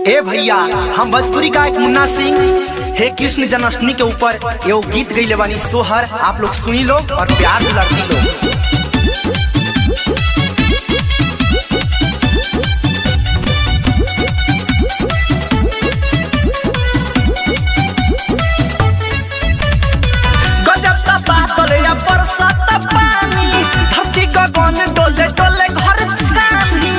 ए भैया हम भोजपुरी गायक मुन्ना सिंह हे कृष्ण जन्माष्टमी के ऊपर एगो गीत गईले बानी सोहर आप लोग सुनी लो और प्यार दुलार दी लो गजब का बादल या बरसात पानी धरती गगन डोले डोले घर छानी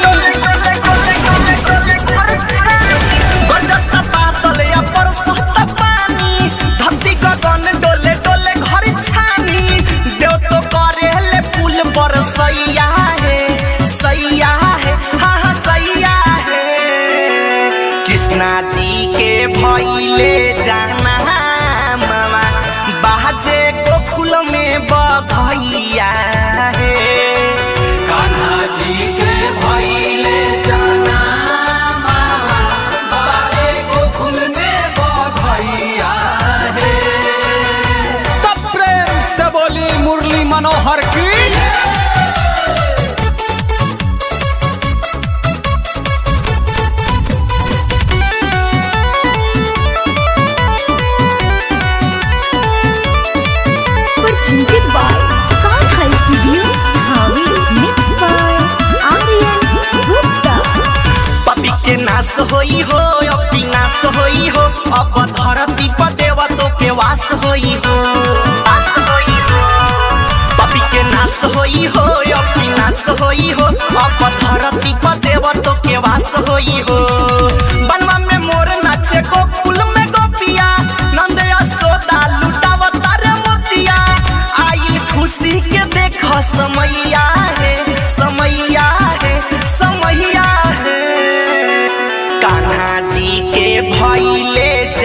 गजब का बादल या बरसात पानी धरती गगन डोले डोले घर छानी देव तो करे ले फूल बरसैया है सैया है हाँ हाँ सैया है कृष्णा जी के भैले जाना मामा बाजे गोकुल में बधैया है कान्हा जी के भैले जाना मामा बाबे गोकुल में बधैया है तब प्रेम से बोली मुरली मनोहर की presented by Kantha Studio, Hawi, mixed by Aryan Gupta. पपी के नाश होई हो अपी नाश होई हो अब धरती पर देवतों के वास होई हो पपी के नाश होई हो अपी नाश होई हो अब धरती पर देवतों के वास होई हो बनवा में मोर नाचे गोकुल में गोपिया नंद यशोदा लुटावता रे मोतिया आइल खुशी के देख समैया है समैया है समैया है कान्हा जी के भैले